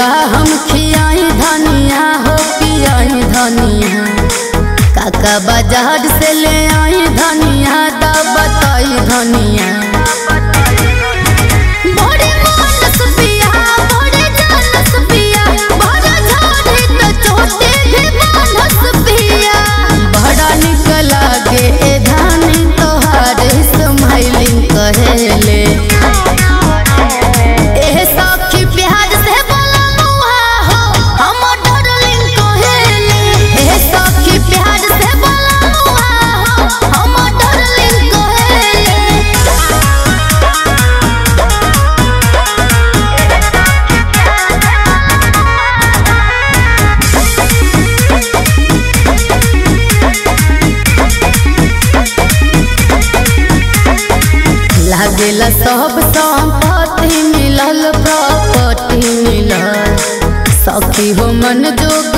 का हम खियाई धनिया हो पियाई धनिया काका बाजार से ले आई धनिया दा बताई धनिया बड़े मानस पिया बड़े जानस पिया बड़ा झाड़ी त चोटे भी मानस पिया बड़ा निक लागे ए धानी तोहार स्माइलिंग कहेले एह सखी प्यार से बोलनुहा हो हम डार्लिंग कहेले एह सखी प्यार से बोलनुहा हो हम डार्लिंग कहेले लागेला सब संपत्ति मिलल प्रॉपर्टी मिलल सखी हो मन जोग